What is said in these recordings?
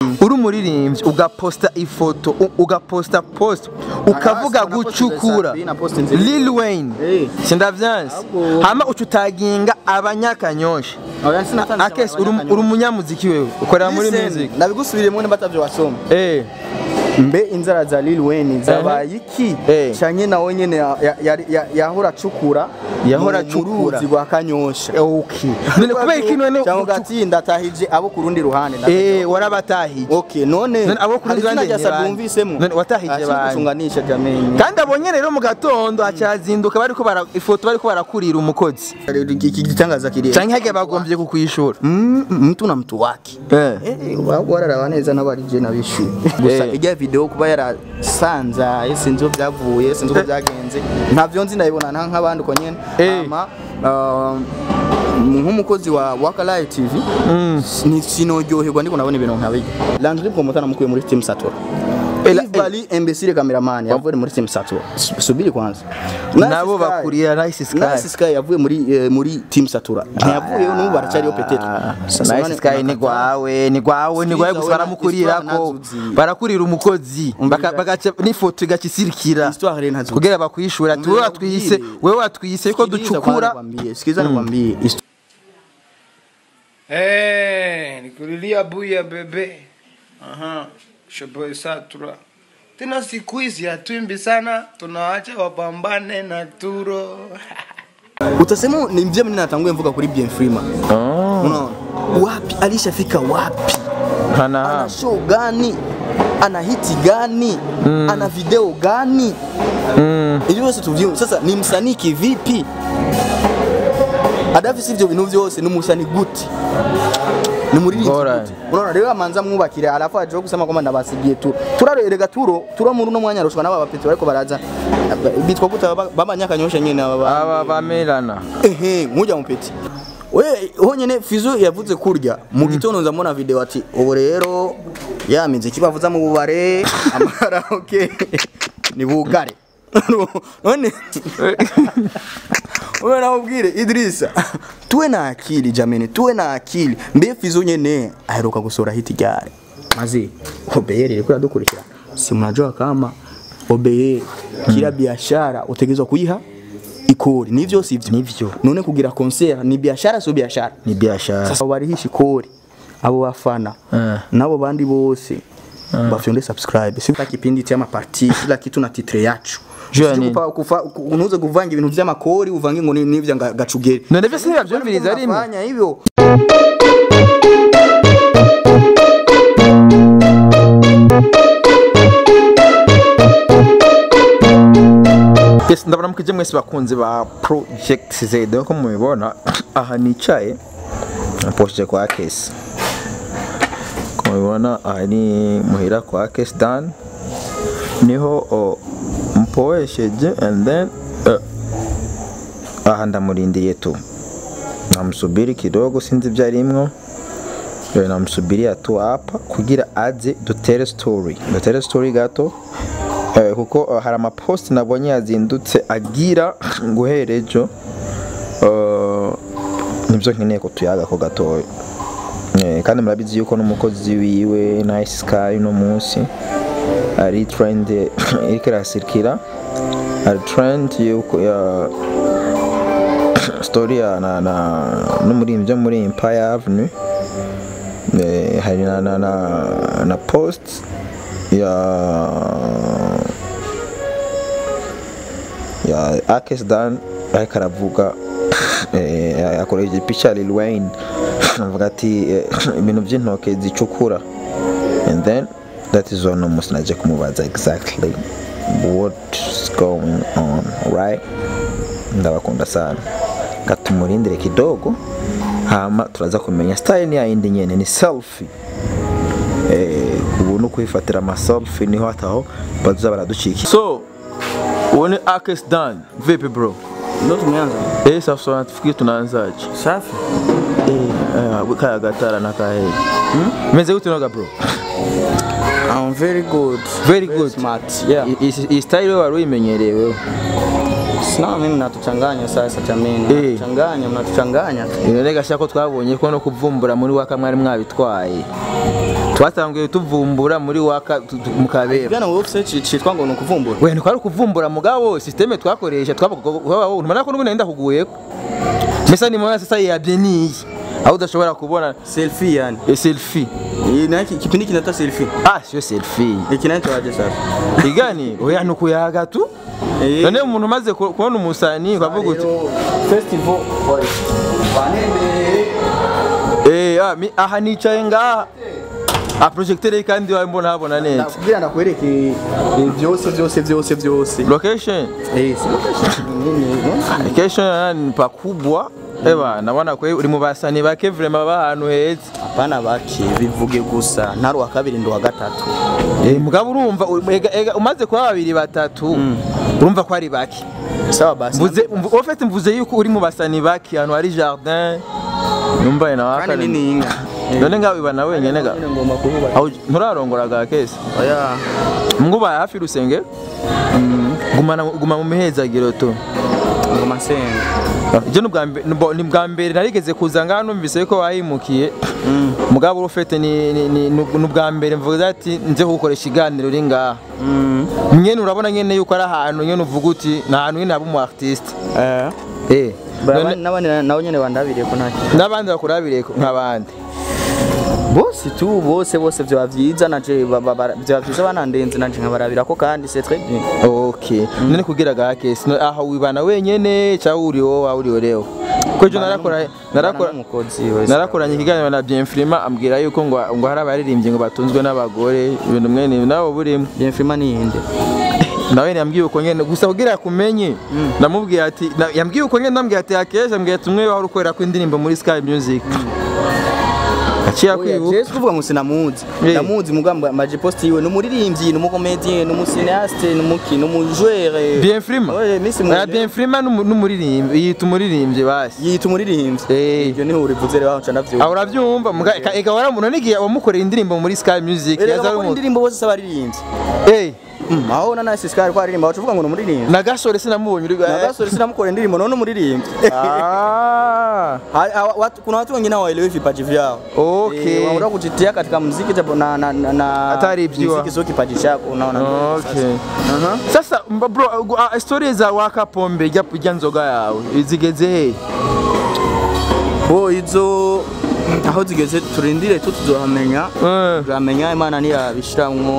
uri umuririmbyi ugaposta ifoto u- ugaposta post ukavuga Ah, naposte gucukura Zasabi, naposte nzeri. Lil Wayne Eh. sindavyansi Ahubwo- hama ucutaginga abanyakanyosha oya sinatanze akesi uri uri umunyamuziki wewe ukorera muri music nabigusubiriyemo nimba atavyo wasoma eh mbe inzara za Lil Wayne zabaye iki Eh. canke nawe nyene ya- ya- ya- ya- yahora acukura Yahora mu- mu acukura. ruzi rwa kanyosha okay none kubera iki none cyangwa ugati ndatahije abo ku rundi ruhande ndatahije eh warabatahije okay none None abo ku rundi hari izina ruhande rya ni Sabi bande? wumvisemo None watahije Ah, bande? singusunganisha jameni kandi abonye rero mu gatondo acazinduka bariko bara ifoto bariko barakurira umukozi iki gitangaza kiri canke hage bagombye kukwishura Mm, mtu na mtu wake eh Eh, wa- wararaba neza n'abarije nabishuye gusa Eh. ijya video kuba yarasanzaye sinzi uko byavuye sinzi uko byagenze ntavyo nzi ndabibona nta nk'abandi uko nyene Eh. hama um, nk'umukozi wa Wakalayi TV ni sinojyoherwa ndiko nabona ibintu nkabijya Landry Promoter namukuye muri Team Satura Eh, la- Yves Bali imbesire cameraman yavuye muri Team Satura Su- subiri kwanza nabo Nice Sky. bakurira Nice Sky Nice Sky yavuye muri eh, muri Team Satura ntiyavuyeyo n'ubu baracyariyo petetre Sasa Nice none Sky ni unakata- gwawe ni gwawe ni gwawe Siza gusa we na- baramukurira histoire ko ntazuzi. barakurira umukozi Umvira. baka- bagaca n'ifoto igaca isirikira Histoire rero ntazuzi. kugira bakwishura tuwe Umvira watwise ubwire. wewe watwise ko Sikiliza ducukura kwanza nikwambie, Sikiliza nikwambie Hist- Eh, nikulilia buya bebe. Aha, shoboy satura. Tena siku hizi hatuimbi sana, tunaacha wapambane na turo. utasema ni mzee mimi natangulia mvuka kuri Bien Freeman unaona wapi alishafika wapi hana ana show gani ana hiti gani ana video gani ili byose tuvyumve sasa ni msanii kivipi adafi sivyo bintu byose ni umusanii guti ni muririmbyi Bora. gute unaona rero amanza mwubakire alafu aje kusema kwamba ndabasigiye turo turarerega turo turo muri uno mwanya rushwa n'aba bapeti bariko baraza bitwa gute baba- babanyakanyosha nyene aba ba- aba bamerana ehe muja mupeti we honyene fizo yavuze kurya mu gitondo nzamubona video ati ubu rero ya miziki bavuza mu bubare amaraoke ni bugare none wewe naubwire Idrisa tuwe na akili jameni tuwe na akili mbe fizo nyene aheruka gusora hiti gare mazi obeyeri ilikuwa yadukurikira si mnajua kama obeyeri kila biashara utegezwa kuiha ikori nivyo sivyo Nivyo. none kugira concert ni biashara sio biashara ni biashara sasa barihisha ikori abo bafana Eh. nabo bandi bose bafyonde subscribe si kila kipindi chama parti kila kitu na titre yacu Jua Usije nini? kupa- kufa- ku- unuze kuvanga ibintu vy'amakori uvange ngo ni- nivya nga- gacugeri none vyose ntibavyumviriza rimwe Fanya hivyo Yes, ndabona mukije mwese bakunzi ba Project Z ko mubibona aha nicaye posije kwa Kesi ko mubibona aha ni muhira kwa Kesi Dan niho o, mpoesheje and then uh, aha ndamurindiriye tu namusubiri kidogo sinzi ibyo arimwo Eh, namusubiria tu hapa kugira aze dutere story dutere story gato Eh, kuko eh, hari amaposti nabonye yazindutse agira guhera ejo eh, nibyo nkeneye ko tuyaga ko gatoya Eh, kandi murabizi yuko n'umukozi wiwe Nice Sky no munsi ari trend iriko irasirikira ari trend yuko ya story ya na, na n'umurimbyi wo muri Empire Avenue Eh, hari na, na, na, na post ya ya Akes Dan ariko aravuga eh, akoresheje picha ya Lil Wayne avuga ati eh, ibintu by'intoke zicukura and then that is one almost naje kumubaza exactly what's going on right ndabakunda sana gatumurindire kidogo hama turaza kumenya style ni yindi nyene ni selfie eh ubu no kwifatira ama selfie niho hataho baza baraducika so uwo ni Akes Dan vipi bro ndo tumeanza eh sasa tunafikiri tunaanzaje safi eh kaya gatara na kahe hmm? meze gute noga bro I'm very good Very good. smart yeah I- i- i style wewe wari uyimenyereye wewe sina mimi mnatuchanganya sasa jameni Eh. mnatuchanganya mnatuchanganya None gashaka ko twabonye ko no kuvumbura muri waka mwari mwabitwaye twatanguye tuvumbura muri waka tu- tu- mu kabeba bwana wowe ufite ci- citwa ngo ni ukuvumbura we ntikwari ukuvumbura mugabo systeme twakoresha twabona ko n'ubundi nenda kuguyeko mesa ni mwana sasa yabye niyi aho udashobora kubona selfie yani e selfie Iyi nayo ki- kipindi kinaitwa selfie ah sio selfie iki nayo tuwaje sasa igani oya nukuyaga tu Eh. none umuntu umaze ku- kubona umusani ukavuga uti Rero, festival oya. Banembere. eh ah, mi- aha nicaye ngaha ah projecteur kandi wawe mbona habona neza Nakubwira ndakwereke eh, byose byose byose byose location Eh, si location nini, no? location ni pakubwa eba nabona kwe uri mu basani bake vraiment baba ahantu heza Hapana bake bivuge gusa ntari uwa kabiri ndi uwa gatatu Eh, mugabo urumva u- ega- ega, umaze kuba babiri batatu urumva ko ari bake sawa basi mvuze mvu- en fait mvuze yuko uri mu basani bake ahantu hari jardin numva na kandi nini inka none ngawe ibana wenyene ga Nyine ngomba kuvuga aho nturarongora ga kese oya mnguba hafi rusenge gumana guma mu mihezagiro tu ngoma nsenga ibyo ni ubwa mbe- ni bwo- ni bwa mbere narigeze kuza ngaha numvise ko wahimukiye mugabo urufete ni ni- ni ni ubwa mbere mvuga ati nze kugukoresha iganiro uri ngaha Mm. nyene urabona nyene yuko ari ahantu nyene uvuga uti ni ahantu nyene haba umu artiste Eh. eh Ba- none- n'abandi na- nabo nyine bandabiriye ko nta kintu n'abandi bakurabire nk'abandi bose tu bose bose byaba byiza naje ba- ba- ba- byaba byiza banandenze naje nkabarabira ko kandi c'est très bien okay none kugira ga kesi no- aha wibana wenyene cyangwa uri wowe uri ureo ko ejo narakora narakora umukozi wese narakoranye ikiganiro na Bienfrima ambwira yuko ngo ngo hari abaririmbyi ngo batunzwe n'abagore ibintu mwene ibi nawe burimo bien firma ni inde nawe yambwiye uko nyene gusa kugira kumenye namubwiye ati na- yambwiye uko nyene ndambwiye ati akesha mbwiye ati umwe wari ukorera ko indirimbo muri Sky Music aciye akwibuka Jesu kuvuga ngo sinamuzi Eh. ndamuzi mugamba maje post yiwe ni umuririmbyi ni umukomedien ni umucinéaste ni umuki ni umujoueur Bienfrima Oye, Miss Oya, Mwene. Bienfrima ni umu- ni umuririmbyi yita umuririmbyi basi yita umuririmbyi Eh. ibyo niho urivuze rero aho nca aho ndavyumva urabyumva muga- eka- eka waramuntu n'igihe wamukoreye indirimbo muri Sky Music erega yaza ari bakora umuntu indirimbo bose s'abaririmbyi eh Mm, aho na nasi skari ko aririmba bacuvuga ngo ni umuririmbyi na gasore sinamubonye uri nagasore sinamukora indirimbo none umuririmbyi ah Ha- ha- watu- kuna watu wengine hawaelewi vipaji vyao Okay. Eh, wanaona kujitia katika muziki japo na, na, na, na Hatari ibjiwa. muziki sio kipaji chako unaona okay Aha. sasa mba- bro uh, uh, story za waka pombe jya kujya nzoga yawe zigeze he bo izo aho zigeze turindire tu tuzohamenya Eh. turamenya imana niyabishiramwo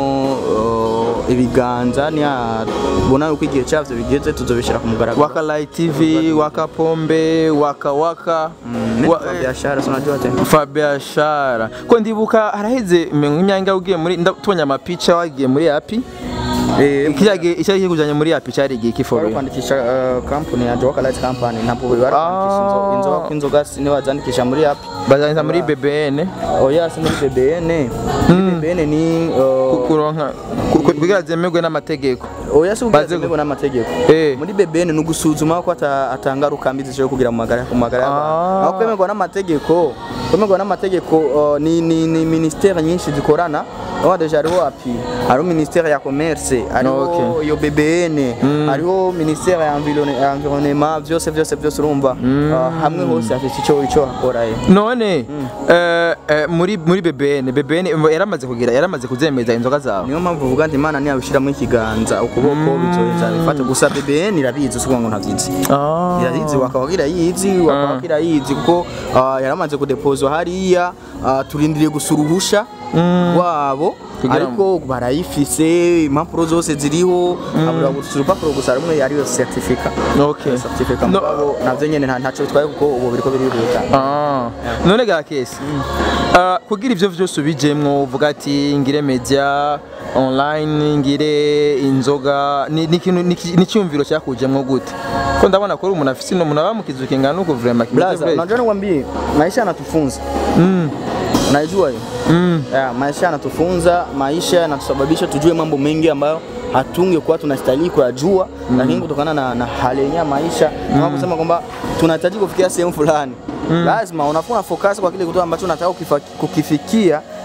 uh, ibiganza niyabona yuko igihe cyavyo bigeze tuzobishira ku mugaragaro waka light tv waka pombe waka waka Mm, Wa- nitwa biashara so unajua tena fabiashara ko ndibuka haraheze imyanya ugiye muri nda- tubonye amapica wagiye muri api eh ikirage icyari kikujanye muri api cyari igihe bari kiforo kwandikisha uh, company ya Joka Light Company ntabwo bari kwandikisha inzo- Ah. inzoga inzoga sinibazandikisha muri app bazanza muri bbn oya si muri BBN muri BBN ni uh, kuronka ku- ku- kugira zemerwe n'amategeko oya si Baze- ubwazemego n'amategeko Eh. muri BBN ni ugusuzuma ko ata- atangaruka mbi zishobora kugira mu magara ku magara y'abantu Ah. aho kwemerwa n'amategeko kwemerwa n'amategeko uh, ni, ni, ni ministère nyinshi zikorana aho deja hariho api hariho ministère ya commerce hariho Okay. iyo BBN hariho ministère ya environe- ya environnement byose byose byose urumva uh, hamwe hose afite icyo icyo hakora ye none eh, eh, muri muri bbn bbn yaramaze kugira yaramaze kuzemeza inzoga zawe niyo mpamvu uvuga ati imana ntiyabishyiramo ikiganza ukuboko bizoheza bifate gusa BBN irabizi si ukuvuga ngo ntabyizi Ah. irayizi wakabagira yizi wakabagira yizi kuko ah, yaramaze kudepozwa hariya ah, turindiriye gusa uruhusha rwabo Kugira ariko barayifise impapuro zose ziriho habura gusa urupapuro gusa rumwe ariyo certificat okay certificat No- mugabo navyo nyene nta- ntaco bitwaye kuko ubu biriko birihuta Ah. none ga kesi Ah, kugira ivyo vyose ubijemwo uvuga ati ngire media online ngire inzoga ni ni ikintu- ni iki- ni icyumviro cyakujemwo gute ko ndabona ko uri umuntu afise umuntu abamukiza ukingana nuko vraiment kimeze Blaza, fresh. unajua nikwambie maisha yanatufunza Mm. unaijua hiyo Mm. yeah, maisha yanatufunza maisha yanatusababisha tujue mambo mengi ambayo hatungekuwa tunastahili kuyajua mm. lakini kutokana na, na hali yenyewe ya maisha kama kusema kwamba tunahitaji kufikia sehemu fulani lazima unafuna focus kwa kile kitu ambacho unataka kukifa- kukifikia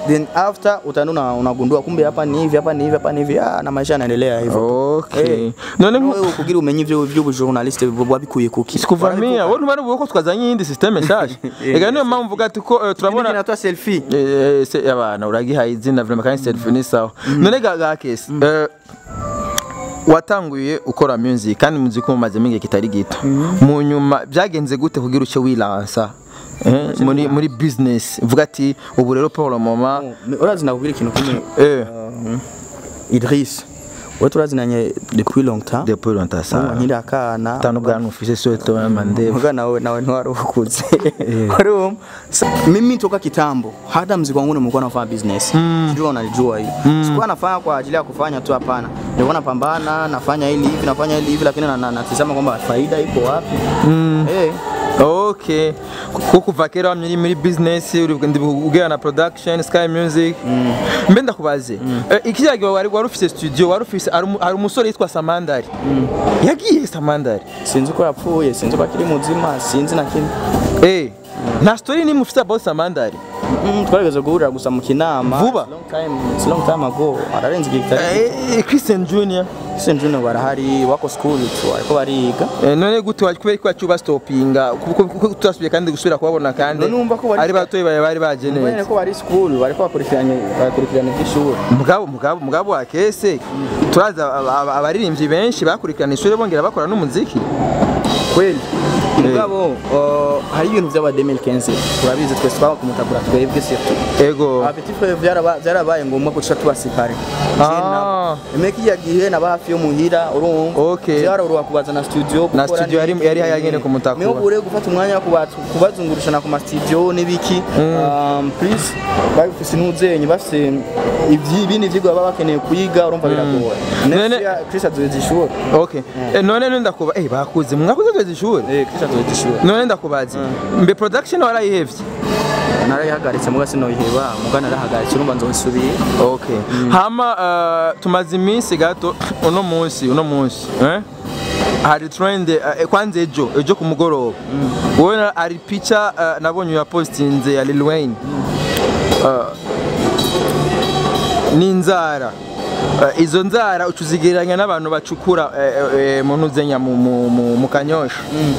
then after utaenda una- unagundua kumbe hapa ni hivi hapa ni hivi hapa ni hivi ah, na maisha yanaendelea hivyo okay Eh. none None nku- wewe kugira umenye ivyo vy'ubujournaliste wabikuye kuki sikuvamia wowe ntubari buko twazanye iyindi systeme nshasha ega niyo mpamvu mvuga ati ko eh, turabona kinatoa selfie Eh, se abana uragihaye izina vrema kandi selfie ni sawa none ga ga kesi eh, watanguye ukora music kandi muzi ko mumaze igihe kitari gito mu nyuma byagenze gute kugira uce wilansa eh, muri muri business uvuga ati ubu rero Paul mama urazi nakubwira ikintu kimwe eh Idris wewe turazinanye depuis longtemps depuis longtemps ça nkiri akana tano bwana ufise soto mande Muga nawe nawe ntwari ukuze Urumva? Sa- mimi toka kitambo hata mziki wangu nimekuwa nafanya business sijui unalijua hii sikuwa nafanya kwa ajili ya kufanya tu hapana nilikuwa napambana nafanya hili hivi nafanya hili hivi lakini na- na- natizama kwamba faida iko wapi eh okay ko kuva kera wamye muri business uri ndi bugera na production sky music mbe ndakubaze Eh, ikijya gihe wari wari ufise studio wari ufise hari umu- hari umusore yitwa Samandari yagiye Samandari sinzi ko yapfuye sinzi ko akiri muzima sinzi na kimwe eh nta story nimwe ufise about Samandari Mm, twarigeze guhurira gusa mu kinama Vuba? It's long time it's long time ago ararenze igihe kitari Eh, eh, Christian Junior Christian Junior barahari wako school tu ariko bariga Eh, none gute wa- kubera ko wacyuba stopinga kuko kuko tutasubiye kandi gusubira kubabona kandi None wumva ko bari- ari batoyi bawe bari Mbene bageneye ko bari school bariko bakurikiranye bakurikiranye iby'ishuri mugabo mugabo mugabo wa kese turaza aba- aba- abaririmbyi benshi bakurikirana ishuri bongera bakora n'umuziki kweli mugabo uh, hari ibintu by'aba 2015 turabizi twese twabakumutagura twebwe surtout ego abapeti frere byaraba- byarabaye ngombwa guca tubasipare Ah. emeka iya gihe naba hafi yo muhira urumva Okay. byaroroha kubaza na studio Na gukora studio yari- n'ibiki. yari yagene ku Mutakura. niyo ure gufata umwanya wo kuba- kubazungurishana ku ma studio n'ibiki Um, please babifise n'uzenye bafise ibyi- ibindi vyigwa baba bakeneye kuyiga urumva biragoye None- next year Chris azoheza ishuri okay eh, none none ndakuba eh bakuze mwakuze tweze ishuri eh Chris azoheza ishuri none ndakubaza mbe production warayihevye narayihagaritse muga sinoyiheba muga narahagaritse urumva nzoyisubira okay hama uh, tumaze iminsi gato uno munsi uno munsi eh hari trend uh, kwanza ejo ejo ku mugoroba wowe na- hari picha uh, nabonye ya postinze ya Lil Wayne uh, n'inzara uh, izo nzara ucuzigereranya n'abantu bacukura eh, eh, mu ntuzenya mu, mu, mu, mu kanyosha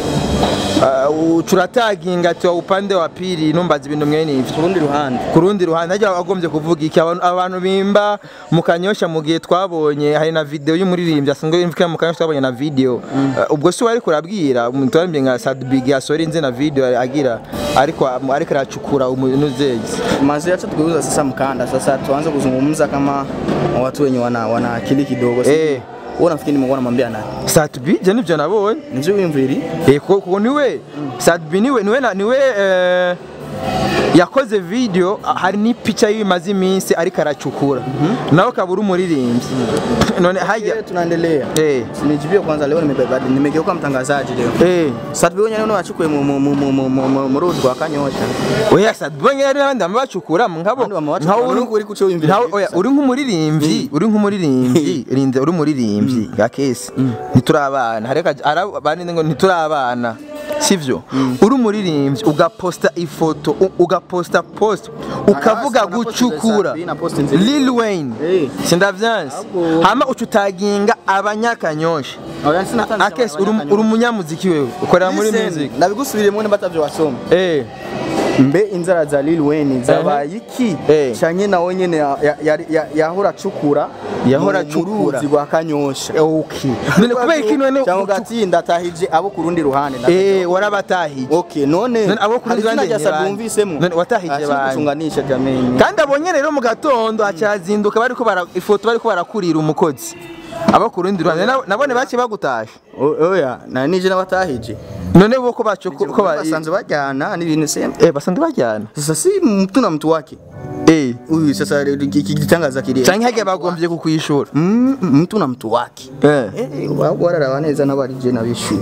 uh, ucurataginga ati wa upande wa pili numbaza ibintu mwene ivyo ku rundi ruhande ku rundi ruhande hajya wagombye kuvuga iki abantu, abantu bimba mu kanyosha mu gihe twabonye hari na video y'umuririmbyi asanzwe yimvika mu kanyosha twabonye na video uh, ubwo si wari kurabwira umuntu waririmbye nka Sadbig yasori nzi na video agira ariko ariko aracukura umunuzezi mazi yacha tukigeuza sasa mkanda sasa tuanze kuzungumza kama watu wenye wana, wana akili kidogo Eh. wewe unafikiri nimekuwa namwambia nani Sadbig je nivyo nabonye nivyo wimviri eh kuko kuko niwe Sadbig niwe niwe na- niwe eh, yakoze video ah, hari n'ipicha y'ibimaze iminsi ariko aracukura nawe kabura umuririmbyi none hajya yeah. tunaendelea eh sinijibie kwanza leo nimebeba nimegeuka mtangazaji leo eh sasa wewe nyenye wachukuye mu mu mu mu mu mu mu mu ruzi rwa kanyosha oya sadbonye yari n'abandi bamubacukura nkabo Abandi bamubacukura, nkaho uri nuko uri kuco wiyumvira nkaho ibyo oya gusa. uri nk'umuririmbyi uri nk'umuririmbyi rinze uri umuririmbyi ga kesi ntiturabana hareka abandi ngo ntiturabana sivyo uri umuririmbyi ugaposta ifoto u- ugaposta post ukavuga Ah, si gucukura naposti za- naposti Lil Wayne Eh. sindavyansi Ahubwo- hama ucutaginga abanyakanyosha oya sinatanze akesi uri uri umunyamuziki wewe ukorera muri music nabigusubiriyemo niba atavyo wasoma eh mbe inzara za Lil Wayne zabaye iki Eh. canye nawe nyene ya- ya- ya- yahora acukura Yahora mu- mu acukura. ruzi rwa kanyosha okay none kubera iki none cyangwa ugatsinda atahije abo ku rundi ruhande Eh, warabatahije. okay none None abo ku rundi hari ruhande izina rya ni Sabi bande? wumvisemo None watahije Akiri bande? gucunganisha jameni Kandi abonye rero mu gatondo hacazinduka bariko bara ifoto bariko barakurira umukozi. Abo ku rundi ruhande na- nabone bake bagutashe. O- oya na nije n'abatahije None bo ko bacu ko ko ba basanzwe bajyana n'ibintu sema eh basanzwe bajyana. sasa si mtu na mtu wake Eh. huyu sasa iki gitangaza kiri Canke hage bagombye kukwishura. Mm, mtu na mtu wake Eh. eh wararaba neza n'abarije nabishuye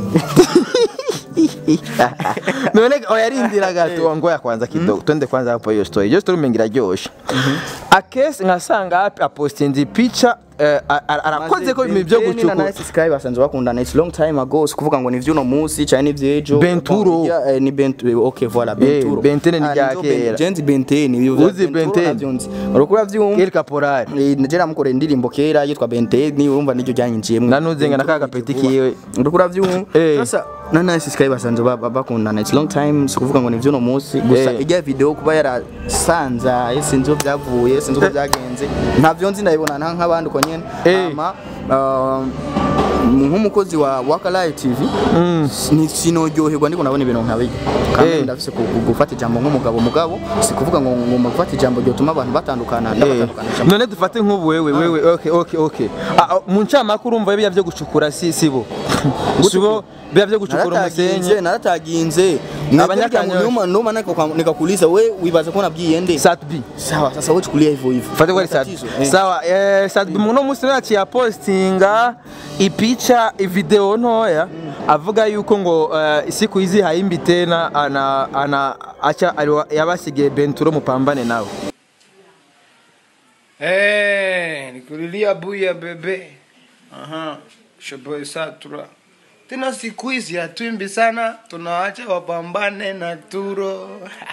None oya rindira gato ngo ya kwanza kidogo. Twende kwanza hapo hiyo story. Hiyo story mengira ryoshe. Akesi nkasanga hapi apostinze picha eh, a- a- arakoze ko ibintu byo na gucukura Nice Sky basanzwe bakundana it's long time ago si kuvuga ngo ni vy'uno munsi cyane ni vy'ejo Benturo. Bon, irya, eh, ni Benturo okay voilà Benturo Bentene ni Ah, rya nizo Ben- kera. Jenzi Bentene biyo Uzi Bentene? urukura vyumva Kel Caporal Nigera mukore indirimbo kera yitwa Bentene urumva niryo ryanyinjiyemo nanuzenga na ka gapeti kiwe urukura vyumva Eh. sasa na Nice Sky basanzwe ba- ba- bakundana it's long time si kuvuga ngo ni vy'uno munsi gusa Eh. ijya video kuba yarasanzaye sinzi uko byavuye sinzi uko byagenze ntavyo nzi ndabibona nta nk'abandi uko nyene Eh. hama ah, nk'umukozi wa Wakalive TV ni sinojyoherwa ndiko nabona ibintu nkabiye kandi Eh. ndafise ku- ku- gufata ijambo nk'umugabo mugabo si kuvuga ngo ngo gufata ijambo ryotuma abantu batandukana Eh, ndabatandukanisha none dufate nk'ubu wewe wewe okay okay okay Ah, ah, mu ncamake urumva biya byo gucukura si sibo sibo biya byo gucukura narataginze umusenyi narataginze Abanyakanyosha. numa numa nikakuuliza we wibaza ko nabwiye nde satbi sawa sasa wewe chukulia hivyo hivyo fate kwa satbi Tatizo, eh. sawa eh satbi muno musi yaciye apostinga ipicha video ntoya avuga yuko ngo eh, siku hizi haimbi tena ana ana acha aliwa- yabasigiye Benturo mupambane nawe Eh, nikulilia buya bebe. Aha, shoboy satura. Tena siku hizi hatuimbi sana, tunaacha wapambane na turo.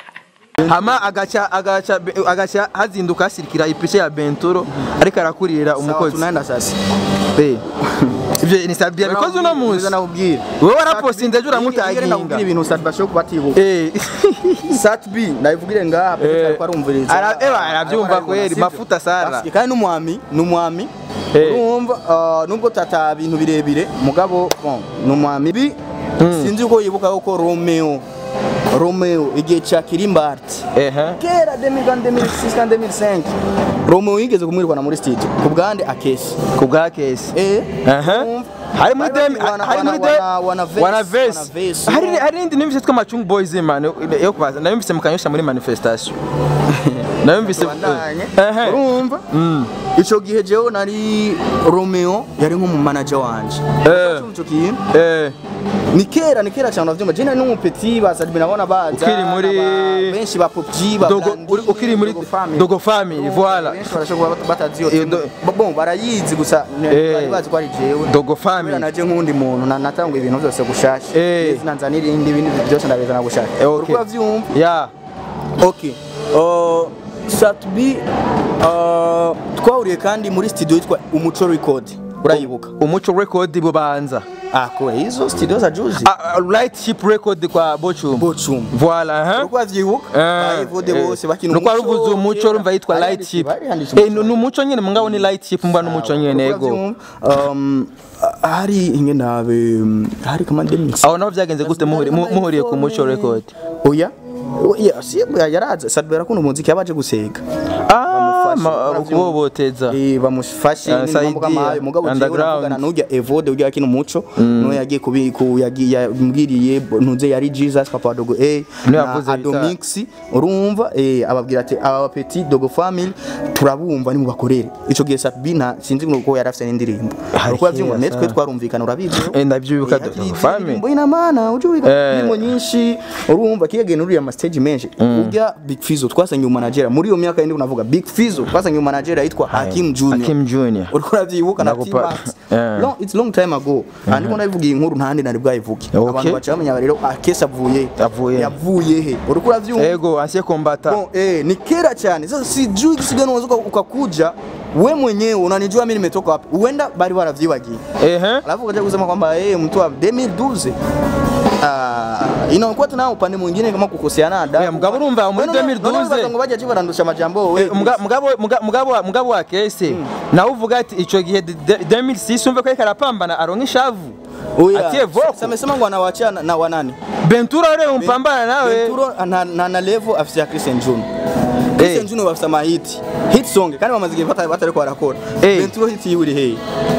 hama agaca agaca agaca hazinduka hasirikira ipicha ya Benturo ariko arakurira sawa umukozi tunaenda sasa Eh. Ibyo ni Sadbi yabikoze uno munsi. Nza nakubwira Wowe warapostinze ejo nakubwira uramutaginga. ibintu Sadbi bashobora kubatibuka Eh. Satbi ndabivugire ngaha Eh. ariko arumviriza Ara- eba, arabyumva kweli, mafuta sana. Basi, kandi n'umwami n'umwami Eh. urumva ah, nubwo tata bintu birebire mugabo bon n'umwami bi sinzi uko yibuka ko Romeo Romeo igihe cya Kirimbart Ehe. kera 2006 2005 Romeo yigeze kumwirwana muri stage ku bwande akesi Ku bwa kesi. eh Aha. urumva? Hari muri Bari dem wana- hari muri wana- dem wana- wana verse, wana wana verse. verse, Hari urumva? hari indi nimvise twa Machung Boys man yo kubaza nabimvise mukanyosha muri manifestation. Nabimvise bandanye Ehe. urumva ico gihe jewe nari Romeo yari nk'umu manager wanje Eh. ico kintu Eh. ni kera ni kera cyane uravyumva je nari n'umupeti basadbi nabona baza Ukiri muri- n'aba- benshi ba popji ba Dogo Blandi, uri- ukiri muri Dogo Family. Dogo Family voilà. benshi barashobora kuba batazi iyo Eh, timu. do- bon barayizi gusa ne- Eh. bari bazi ko ari jewe Dogo kubera Family. naje nk'undi muntu na- natanga ibintu byose gushasha Eh. Ndetse nanza n'irindi ibindi byose ndabizana gushasha Eh, okay. uriko uravyumva Yeah. Okay. Uh, Satbi uh, twahuriye kandi muri studio yitwa Umuco Record. Urayibuka? Umuco record bubanza. Ah, kwa hizo studio za juzi. Ah, ah, Light ship record kwa Bochum. Bochum. Voilà, hein? Uriko uvyibuka? Bayivode bose bakina nuko waruvuze umuco urumva yitwa Bari light handitse- ship bari handitse Eh, ni umuco nyine mungabo ni light ship mbwa n'umuco nyine Uriko ego uravyumva? Um, hari inge nabe hari kama demix. aho naho byagenze gute muhuri- mu- muhuriye ku muco record Oya. Oya, si yaraza Satbi arakunda umuziki yabaje gusega. ah Bamufashe, ma- uravyumva? kuboboteza Eh bamufashe Ah, n'imambo Saidia, kamayo mugabo jewe underground. navugana n'urya Evode urya akina umuco no yagiye kubi ku yagiye yambwiriye ntuze yari Jesus Papa Dogo A Niwe na yavuze Adomix urumva eh ababwira ati aba petit Dogo family turabumva ni mubakorere ico gihe Sabina sinzi nuko yarafise n'indirimbo Hari uko yavyumva kera netwe sana. twarumvikana urabizi Eh, ndavyibuka Dogo Family. Indirimbo ina maana ujui Eh. indirimbo nyinshi urumva kigagenda uriya ma stage menshi urya Big Fizzo twasangiye umanager muri iyo myaka yindi unavuga Big Fizzo twasangiye umanager yitwa Hakim Junior Hakim Junior uriko uravyibuka na Nakupa- T-Max Eh. long it's long time ago andiko ndabivugiye inkuru ntandi nari bwayivuge Okay. abantu baca bamenya rero akesa avuye Avuye. yavuye he uriko uravyumva ego ancien combattant Bon, eh, ni kera cyane sasa sijui kisigano unaweza ukakuja we mwenyewe unanijua mimi nimetoka wapi huenda bali wanavyibagia ehe alafu ukaja kusema kwamba eh mtu wa 2012 Ah, inakuwa tena upande mwingine kama kukoseana adabu. Oya, mugabo urumva muri None- none 2012 baza ngo bajya barandusha amajambo we. Eh, muga- mugabo muga- mugabo wa- mugabo wa kese nawe uvuga ati ico gihe de- de- 2006 umve ko ariko arapambana aronka ishavu Oya, atie voko sasa amesema ngo anawachia na, na wanani? bentura ule umpambana nawe Venturo na, na, na level afisa Christian June. Christian Eh. June bafisa ma hit. Hit song kandi bamaze igihe bata batariko barakora. Eh. Venturo hit yiwiri hey.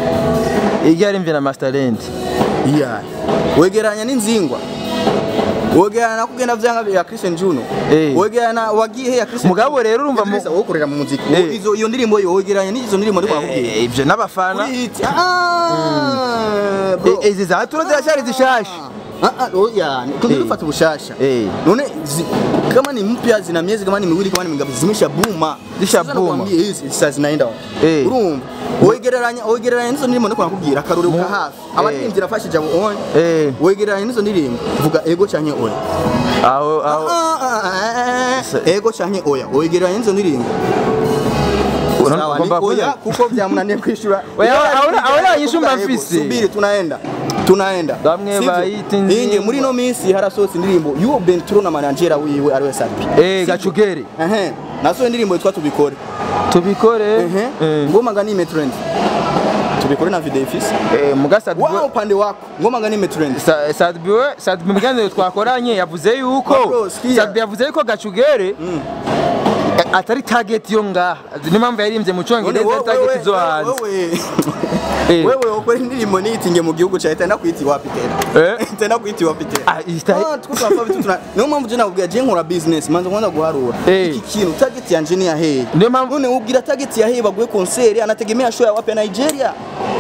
igari mvye na masterland Yeah. Wegeranya n'inzingwa. Wegeranya na kugenda vyanga ya Christian Juno. Eh. Wegeranya wagiye he ya Christian Mugabo rero urumva mu- mu wokorera mu muziki. Eh. Izo iyo ndirimbo yo wegeranya n'izo ndirimbo ndiko nakubwiye. Eh, ivyo n'abafana Kuri hit. Ah. bro. Eh, izi za turo zirashari zishasha Ah, ah, oya, tungine ufata ubushasha. Eh. None zi, kama ni mpya zina miezi kama ni miwili kama ni mingapi zimesha buma. Zisha Sasa buma. nakwambia hizi sasa zinaenda wapi? Eh. Urumva? Wegereranya wegereranya nizo ndirimbo ndiko nakubwira akarore ka hafi. Abaririmbyi rafashe jabo on. Eh. Wegereranya nizo ndirimbo vuga ego canke oya. aho aho Ah, ah, ah, Sa- ah, Ego canke oya. Wegereranya nizo ndirimbo. Una- Sawa, ni ugomba oya kuza- kuko byamunaniye kwishura. Oya, Iyo ahora- ari ahora kuvuga yishumba ego, mfise. Subiri tunaenda. Tunaenda. Bamwe Sivyo? bayita inzingwa. Inge muri no minsi harasohotse indirimbo y'uwo Bentro na manager wiwe ari we Sapi. eh gacugere Ehe. Nasohoye indirimbo yitwa tubikore. tubikore Ehe. eh Ngoma ngani ime trend. Tubikore na video ifise. eh mugasad Wa upande wako. Ngoma ngani ime trend. Sadbi we Sadbi mu biganiro twakoranye yavuze yuko Bro, sikia. Sadbi yavuze yuko gacugere eh, atari target yo ngaha niyo mpamvu yaririmbye mu cyongereza ari target zo hanze Wewe. Eh. Wewe ukora indirimbo niyitinge mu gihugu cyawe tenda kwiti wapi tena. Eh. Tenda kwiti wapi tena. Ah, ita- Ah, tuko tunafanya vitu tuna. Niyo mpamvu je nakubwira je nkora business manzo kwanza guharura. Eh. Iki kintu target yanje ni yahe. Niyo mpamvu- none ubwira target yahe baguye concert anategemea show ya wapi ya Nigeria.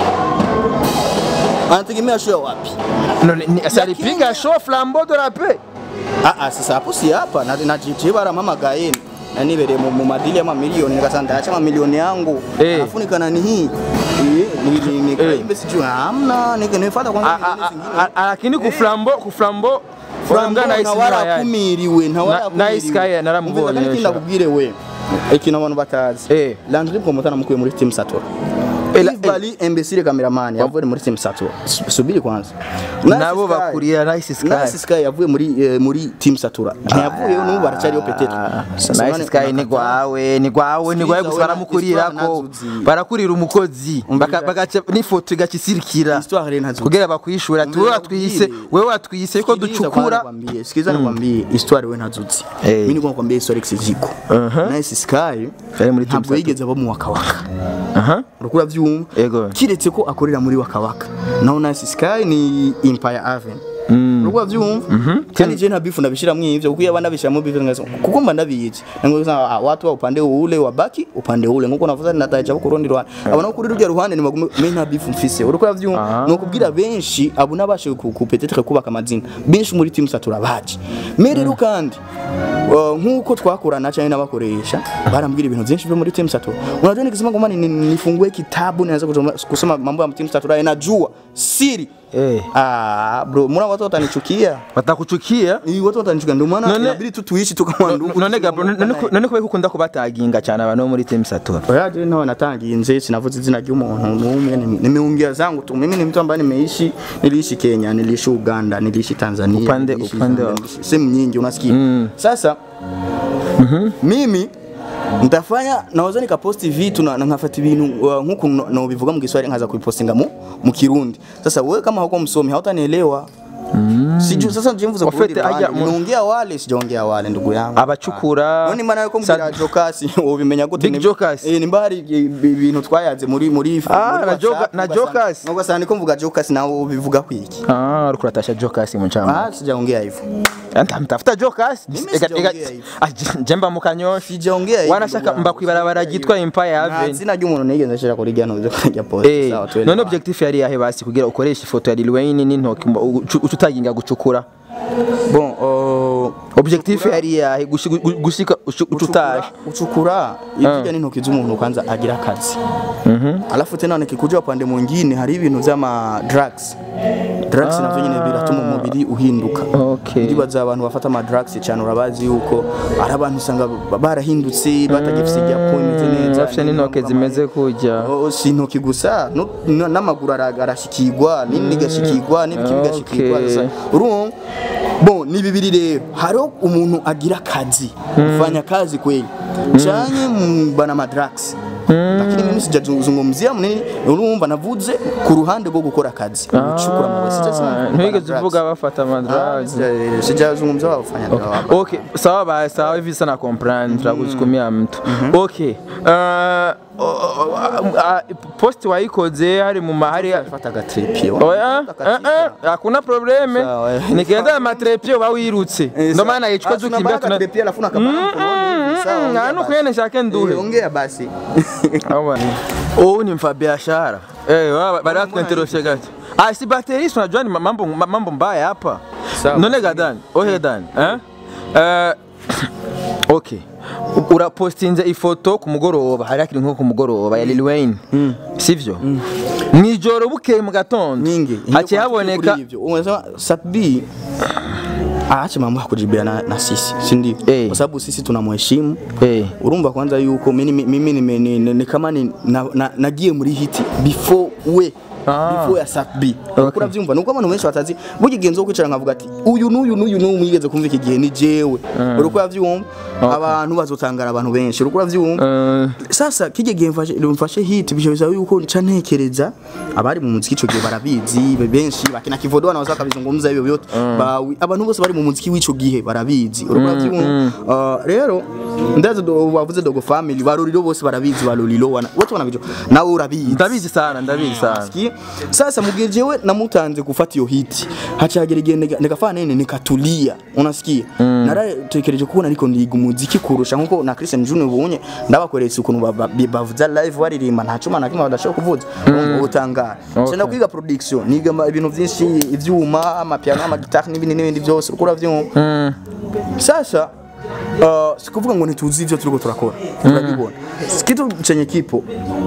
Anategemea show ya wapi? none ni- si alipiga show flambeau de la paix Ah ah sasa hapo si hapa na na JJ baramamagaye na nibereye mu mu madili y'amamiliyoni nikasanga ndayacha amamiliyoni yangu Eh. alafu nikana ni hii Eh, ni ni ni Eh. kaimbe sijui hamna nika nifuata kwanza Ah, ah, milioni zingine. ah, ah, lakini ku flambeau ku flambeau Flambo Flambeau na Ismail ntawarakumiriwe Na- na Sky naramubonye Umva, kandi sha. ndakubwire we ikintu abantu batazi Eh. Landry Promoter namukuye muri Team Satura Eh, la- Yves Bali imbesire cameraman yavuye muri Team Satura Su- subiri kwanza nabo Nice Sky. bakurira Nice Sky Nice Sky yavuye muri eh, muri Team Satura ntiyavuyeyo n'ubu baracyariyo petete Ah, Sasa Nice none Sky ni unakataa. gwawe ni gwawe ni gwawe Sikiza gusa we na- baramukurira Histoire ko nazuzi. barakurira umukozi Umvira. Baka- bagaca n'ifoto igacisirikira Histoire rero ntazuzi. kugira bakwishura ati wowe Umvira watwise nkubwire. wewe watwise ko Sikiliza ducukura kwanza nikwambie, sikiliza nikwambie histoire we ntazutse Eh. mimi niko nakwambia histoire ziko Uh-huh. Nice Sky Yari muri Team ntabwo Satura. yigeze aba mu wakawaka aha urukura byumva Ego. kiretse ko akorera muri wakawaka naho Nice Sky ni Empire Avenue urukura byumva kandi je nta bifu ndabishiramo ivyo kuko yaba ndabishiramo bifu ngazo kuko mba ndabizi ngo sasa watu wa upande ule wabaki upande ule nkuko navuza nataje ko kurundi rwanda abona kuri rujya ruhande ni magume me nta bifu mfise urukura byumva Ah. no kubwira benshi abo nabashe ku ku- peut-être kubaka amazina benshi muri team satura baje me rero kandi uh, nkuko twakorana cyane n'abakoresha barambwira ibintu byinshi byo muri team satura unajua nikisema kwamba ni- ni- nifungue kitabu naweza kusoma, kusoma mambo ya team satura najua siri eh ah bro mbona watu watanichukia batakuchukia Iyi watu watanichukia ndio maana None- inabidi tu tuishi tu kama ndugu none gabro none ko- none ko ukunda kubataginga cyane abantu bo muri team Saturn Oya je nawe natangiye sinavuze izina ry'umuntu n'umwe nime- nimeongea zangu tu mimi ni mtu ambaye nimeishi niliishi Kenya niliishi Uganda niliishi Tanzania Upande- niliishi upande Zambia, wa- niliishi sehemu nyingi unasikia sasa mimi nitafanya naweza nikaposti vitu na na nkafata ibintu uh, nkuko no- no bivuga mu Kiswahili nkaza kuipostinga mu mu Kirundi sasa wewe kama hauko msomi hautanielewa Siju sasa njimvuze Wafete kurudi ajya ruhande mu- nimeongea wale sijaongea wale ndugu yangu abacukura none maana yuko mbwira Jokasi ubimenya gute Big Ni- Jokers. eh nimba hari ibintu twayaze muri muri Ah, muri na WhatsApp, Joka- na ugasanga- Jokers. ugasanga niko mvuga Jokasi nawe ubivuga kwiki ah uriko uratasha Jokers mu chama ah sijaongea hivyo anta mtafuta Jokers Mimi Ega- sijaongea ega- hivyo. Ah, j- jemba mukanyoshi sijaongea hivyo wanashaka ndugu mba yangu. kwibarabara ryitwa Empire nta Avenue zina ry'umuntu nigeze nshira kuri gano uze kujya post Eh, sawa twende none objectif yari yahe basi kugira ukoreshe ifoto ya Lil Wayne n'intoki mba- ucu- uca utaginga gucukura bon uh, objectif yari yahe gushi- gu- gushika ucu- uca utaje ucukura ikija n'intoki z'umuntu kwanza agira akazi alafu tena nikikuja upande mwingine hari ibintu vy'ama drugs drugs navyo nyine biratuma umubiri uhinduka Okay. ndibaza abantu bafata ama drugs cyane urabazi yuko ari abantu usanga ba- barahindutse batagifise igyapo imeze neza bafite n'intoke zimeze kujya Oh, si intoki gusa no- na- n'amaguru ara- arashikirwa n'indi igashikirwa n'ibiki bigashikirwa Okay. Sasa, urumva bon ni bibiri rero hariho umuntu agira akazi ufanya kazi kweli chanye bana madrugs lakini mimi sijazungumzia mnini urumva navuze ku ruhande rwo gukora akazi gucukura amabuye sijazungumza ntigeze uvuga bafata Ah, amadrags sija- sijazungumza wafanya drugs Okay, sawa basi, sawa hivi sana comprendre tutakusukumia mtu. Okay. Uh, uh, post waikoze hari mu mahari fata agatrepie Oya, eh, eh, hakuna probleme. Sawa, eh. Nikienda na matrepie uba wirutse. Ndo maana yichukwa tukimbia tuna trepie alafu nakabana Ngano kuyene shake nduhe. ongea basi Awa. Oh, ni mfa biashara. Eh, wa- bari batwenteroshe gato. Ah, si baterista unajua ni mambo mambo mbaya hapa. Sawa. None gadan, ohe dan, eh? Eh Okay. Urapostinze ifoto ku mugoroba, hari akiri nko ku mugoroba ya Lil Wayne. Sivyo? Mwijoro bukeye mu gatondo. nyingi Haciye haboneka hivyo unasema Satbi aache mambo ya kujibia na, na sisi si ndio Eh. kwa sababu sisi tunamheshimu Eh. urumva kwanza yuko mimi mimi nime- ni, ni, ni kama ni na, na, nagiye muri hiti before we Ah. before ya Satbi Okay. okay. uravyumva nuko abantu benshi batazi burya igihe nzo kwicara nkavuga ati uyu n'uyu n'uyu n'uyu mwigeze kumva iki gihe ni jewe uriko uravyumva abantu bazotangara abantu benshi uriko uravyumva Eh, sasa kije gihe mfashe mfashe hit bisho bisaba yuko nca ntekereza abari mu muziki ico gihe barabizi be- benshi bakina kivodo na wasaka bizungumza hivyo vyote bawi abantu bose bari mu muziki w'ico gihe barabizi urumva mm, rero ndazo do bavuze dogo family baruriro bose barabizi baruriro wana wote wanabijo nawe urabizi ndabizi sana, ndabizi sana. Sikia? sasa mugihe jewe namutanze gufata iyo hiti hacagera igihe nika- nikafana nene nikatulia unasikia naratekereje kubona ariko ndiga umuziki kurusha nkuko na Christian Junior bunye ndabakweretse ukuntu ba- ba- bavuza live baririmba nta cuma na kimwe badashobora kuvuza mm. utangara Okay. cenda kwiga production niga ama- ibintu vyinshi ivyuma amapiano amagitari n'ibindi n'ibindi byose uriko uravyumva Mm. sasa uh, sikuvuga ngo ntituzi ivyo turiko turakora turabibona kitu chenye kipo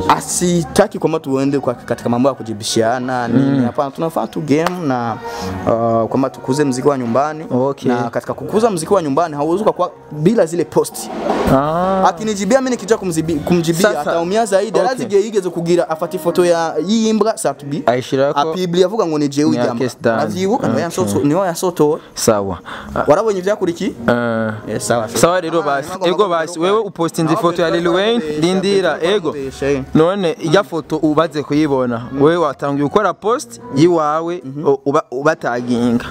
asitaki kwamba tuende kwa katika mambo ya kujibishana nini hapana tunafaa tu game na uh, kwamba tukuze mziki wa nyumbani Okay. na katika kukuza mziki wa nyumbani hauwezi kwa bila zile posti Ah. akinijibia mimi nikija kumzibi- kumjibia Sasa- ataumia zaidi Okay. arazi igihe yigeze kugira afata ifoto ya yimbwa satbi Ayishirako apibli avuga ngo ni jewe Ni ujyamba Akes Dan. avyibuka niho Okay. yasoto- niho yasotowe sawa. Ah, warabonye ivyakurikiye eh, Yes, sawa sawa rero basi ego basi wewe upostinze ifoto ya Lil Wayne lindira ego none ijya foto ubaze kuyibona wewe watangiye gukora post yiwawe u- uba- ubataginga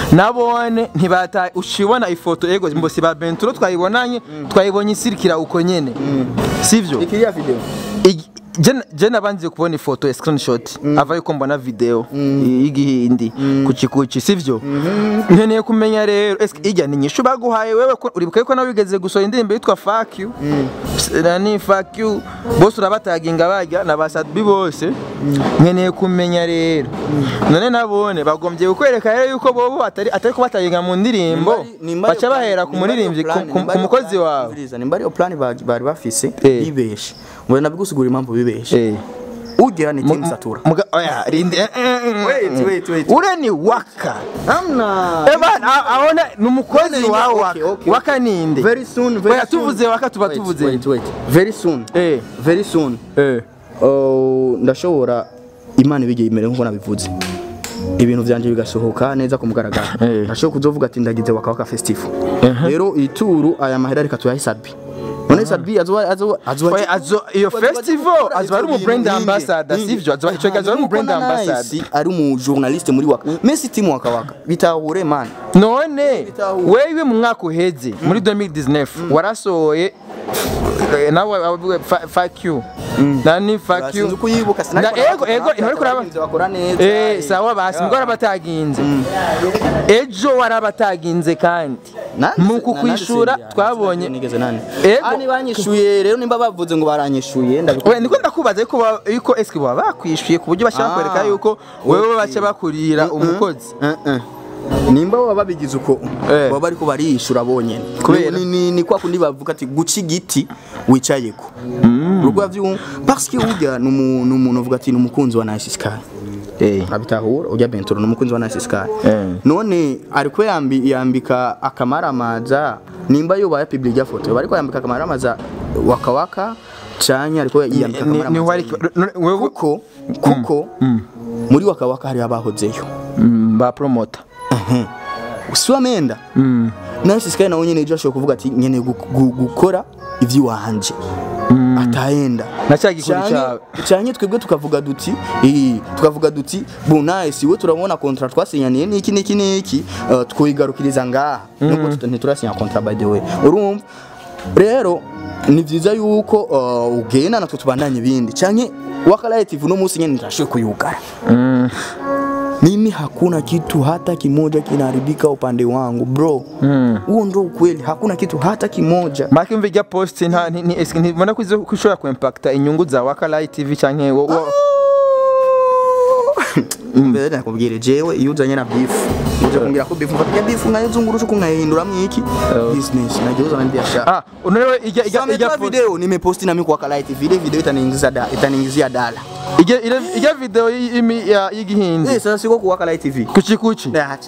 nabone ntibata ushibona ifoto ego mbo si ba Benturo twayibonanye twayibonye isirikira uko nyene sivyo ikiriya video Igi- je- je nabanze kubona ifoto ya screenshot ava yuko mbona video y'igihindi kuki kuki sivyo nkeneye kumenya rero eske ijya ni nyishu baguhaye wewe ko uribuka yuko nawe wigeze gusohora indirimbo yitwa fuck you S- nani fuck you bose urabataginga bajya na basadbi bose nkeneye kumenya rero none nabone bagombye kukwereka rero yuko bobo atari atari kubataginga mu ndirimbo baca bahera ku muririmbyi ku- ku ku mukozi wawe nimba ariyo plan bari bari bafise Eh. bibeshe ngo nabigusigura impamvu bibeshe eh ugera ni team satura Muga, oya, rindi, eh, eh, eh, Wait, eh. wait, wait. ure ni waka amna Eban, a- aona ni umukozi None, wa okay, waka okay. waka ninde very soon very oya soon. tuvuze waka tuba Wait, tuvuze wait wait very soon eh very soon eh Oh, ndashobora imana ibigiye imere nkuko nabivuze ibintu byanje bigasohoka neza ku mugaragaro Eh. ndashobora kuzovuga ati ndagize waka waka festival Ehe. rero ituru aya mahera reka tuyahe sadbi none sadbi azoba azoba azoba oya azo iyo festival azo ari umu brand ambassador sivyo azo ico azo ari umu brand ambassador ari umu journaliste muri waka Messi timu waka waka bitahure man none Bitahuye. wewe mu mwaka uheze muri 2019 warasohoye eh, nawe wavuga fa- fuck you nani fuck you sinzi kuyibuka Na- ego ego intore kuraba bakora neza Eh, sawa basi mbwo warabataginze ejo warabataginze kandi mu kukwishura twabonye nigeze nani Ego. ani banyishuye rero nimba bavuze ngo baranyishuye ndabikora we niko ndakubaza yuko ba- yuko eske baba bakwishuye ku buryo bashaka Ah, kwereka yuko wewe okay. baca bakurira umukozi Eh, eh. nimba baba babigize uko Eh. baba bariko bariyishura bonyene Kubera? Ni- ni ni kwa kundi bavuga ati guca igiti wicayeko urwo yavyumva parce que urya ni umu- ni umuntu uvuga ati ni umukunzi wa Nice Sky eh abitahura urya Bentoro ni umukunzi wa Nice Sky Eh. none ariko yambi yambika akamaramaza nimba yubaye public ya foto bariko yambika akamaramaza wakawaka canya ariko yambika ni ni akamaramaza wari none wewe kuko kuko muri wakawaka hari abahozeyo Mm, ba promoter siwamenda Mm. Nice Sky nawe nyene ejo ashobora kuvuga ati nyene gu- gu- gukora ivy'iwanje ataenda na cya gikuri Canke- cyawe canke twebwe tukavuga duti eh, tukavuga duti bu nice we turabona contrat twasinyaniye niki niki niki uh, twigarukiriza ngaha nubwo tuta- ntiturasinya contrat by the way urumva rero ni vyiza yuko uh, ugenda natwe tubandanye ibindi canke wakalaye TV no musi nyene ndashoboye kuyugara Mm. mimi hakuna kitu hata kimoja kinaharibika upande wangu bro Mm. huo ndo ukweli hakuna kitu hata kimoja Maki mvi rya post nta ni ni- eske ntibona ko izo kushobora ku impacta inyungu za Waka Live TV canke wo wo- mbere nakubwire jewe iyo uzanye na beef uje kumbwira ko beef mfata beef nkayizungurusha ko nkayihinduramo iki business nagiye uzana biashara ah unaelewa ija ija ija Sametoa video nimeposti na mimi kwa Kala TV ile video itaniingizia da, itaniingizia dala ija ile ija video y'imi- ya- y'igihindi eh sasa siko kwa Kala TV kuchi kuchi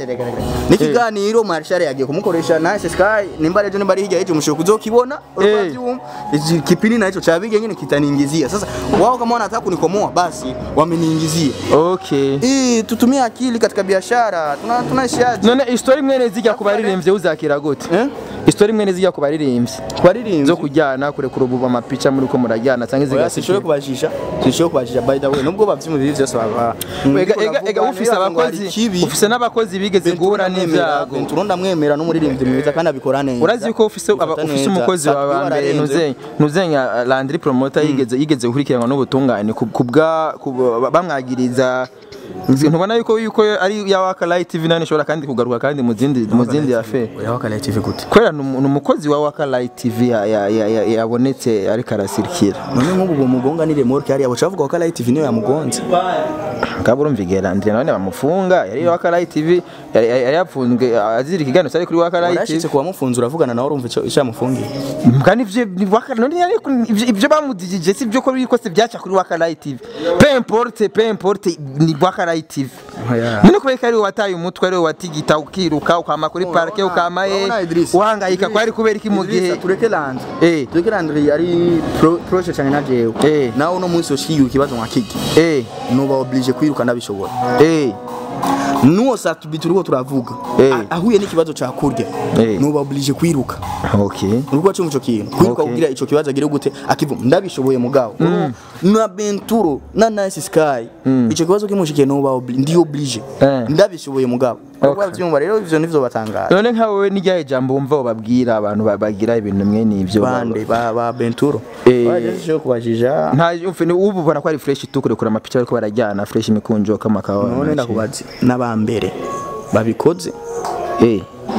ni kiganiro marshare yagiye kumukoresha na Sky nimba rero nimba ari hirya yejo mushobora kuzokibona Eh. urwavyuma iki kipindi nacho cha bige nyine kitaniingizia sasa wao kama wanataka kunikomoa basi wameniingizia okay eh tutumie akili katika biashara tuna tunaishiaje none istori mwene zijya ku baririmbyi uzakira gute eh istori mwene zijya ku baririmbyi twaririmvye zo kujyana kurekura ubu amapica muri ko murajyana cyangwa Oya, izigasikiye sishoboye kubajisha sishoboye kubajisha by the way nubwo bavyumva ibi byose baba ega ega ega ufise abakozi ufise n'abakozi bigeze guhura n'ivyago Ventura ndamwemera n'umuririmbyi mwiza kandi abikora neza urazi ko ufise aba- Bifata ufise neza. umukozi Safi wawe mbere wararenze. nuzenya nuzenya Landry promoter yigeze yigeze gukurikiranwa n'ubutungane ku- kubwa ku- bamwagiriza ntubona yuko yuko ari ya waka light tv nane ishobora kandi kugaruka kandi mu zindi mu zindi affaire Oya, wakala TV gute kwera ni umu- ni umukozi wa waka light tv ya- ya- ya- ya- yabonetse ariko arasirikira none nk'ubu ngo mugonga ni remorke hariya baca bavuga wakala TV niyo yamugonze ngabo urumva Landry none bamufunga yari waka light tv yari yari yapfunzwe azira ikiganiro cyari kuri waka light warashitse tv kuba mufunze uravugana nawe urumva icyo icyo yamufungiye mbwa nivyo ni waka none yari ibyo- ibyo bamudijije si byo ko bikose byaca kuri waka light tv peu importe peu importe ni waka light tv Oya. none kubera ko ari wowe wataye umutwe ari wowe watigita ukiruka ukama kuri parke ukama ye urabona Idris? uhangayika ko ari kubera iki mu gihe Idrissa, tureke Landry Eh. tureke Landry ari pro- proche cyane na jewe Eh. nawe uno munsi ushigiye ikibazo nka kiki eh nuba oblige kwiruka ndabishobora eh nuwo satubi turiko turavuga Eh. A- ahuye n'ikibazo ca kurya Eh. nuba oblige kwiruka okay uriko cyo ico kintu kwiruka Okay. kugira ico kibazo agire gute akivu ndabishoboye mugabo na Benturo na Nice Sky ico kibazo kimushikiye nuba obli- ndi oblige Eh. ndabishoboye mugabo Okay. uriko byumva rero ivyo nivyo batangaza none nka wowe n'iryahe jambo wumva bababwira abantu ba- bagira ibintu mwe n'ivyo bande ba ba Benturo Eh. baje kubajija nta ufe ni ubu ubona ko ari fresh tu kurekura amapica ariko barajyana fresh imikunjo kama kawa none ndakubaze n'abambere babikoze eh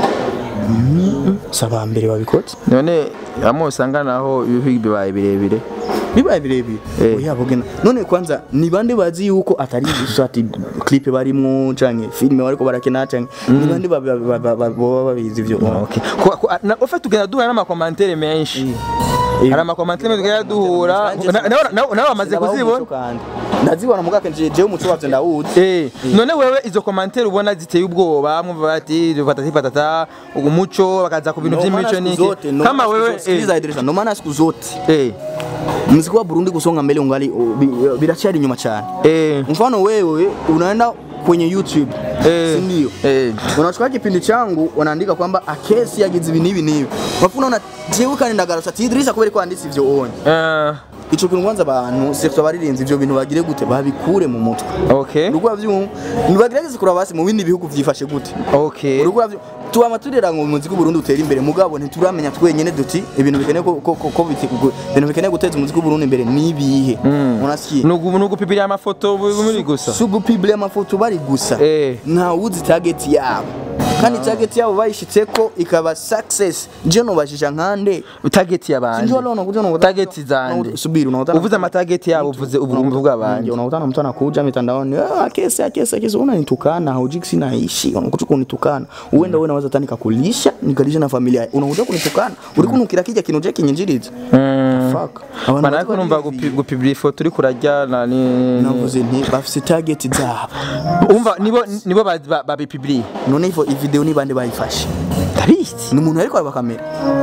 saba mbere babikoze none amwe usanga naho ibihugu bibaye birebire bibaye birebire Eh. oya bugena none kwanza ni bande bazi yuko atari gusa ati clip barimwo canke filime bariko barakina canke ni bande ba- ba- ba- ba- ba- boba babizi ivyo okay Ko- ko- na- ufite tugenda duhura n'amakomantere menshi hari amakomantere menshi tugenda duhura Nanje Na- nawe- nawe nawe bamaze Ndabaho kuzibona umuco kandi. ndazibona mugake nje jewe umuco wavyo ndawuzi Eh, none wewe izo komantere ubona ziteye ubwoba mwumva bati patati patata umuco bakaza ku bintu No maana by'imico siku niki zote, no kama maana siku wewe zote, sikiliza Idrissa, no maana siku zote eh muziki wa Burundi kusonga mbele ungali u- bi- birachari nyuma cyane eh mfano wewe unaenda kwenye YouTube Eh. si ndio eh unachukua kipindi changu wanaandika kwamba akesi yagize ibi n'ibi n'ibi bafu unaona jewe kandi ndagarutsa ati Idrissa kubera ko wanditse ivyo onye eh ico kintu kwanza abantu surtout abaririnzi ivyo bintu bagire gute babikure mu mutwe okay urugwa vyumva nibagerageze kuraba basi mu bindi bihugu vyifashe gute okay urugwa vyo tuba turera ngo umuziki w'Uburundi utera imbere mugabo ntituramenya twenyene duti ibintu bikeneye ko ko ko- ko biti- gu- ibintu bikeneye guteza umuziki w'Uburundi imbere nibihe unasikiye nugu nugu pipira amafoto bu- muri gusa sugu publie amafoto bari gusa Eh. nta wuzi target yabo kandi target yabo bayishitseko ikaba success je nobashisha nkande target y'abandi Sinjua leo unakuja unakuta target zande subiri unakuta uvuze amatarget yabo uvuze ubumvu bw'abandi Ndio unakutana mtu anakuja mitandaoni ah kesi ah, kesi ah, kesi unanitukana haujiki sina ishi unakuja kunitukana uenda wewe naweza tani kakulisha nikalisha na familia unakuja kunitukana uri kunukira kija kintu je kinyinjiriza fuck Abantu mana bazi ariko numva bari gupi- gupibira ifoto uri kurajya na ni navuze nti bafise target zabo umva nibo nibo ba- ba- babipibiriye none ivo video ni bande bayifashe ndabizi ni umuntu ariko araba kamera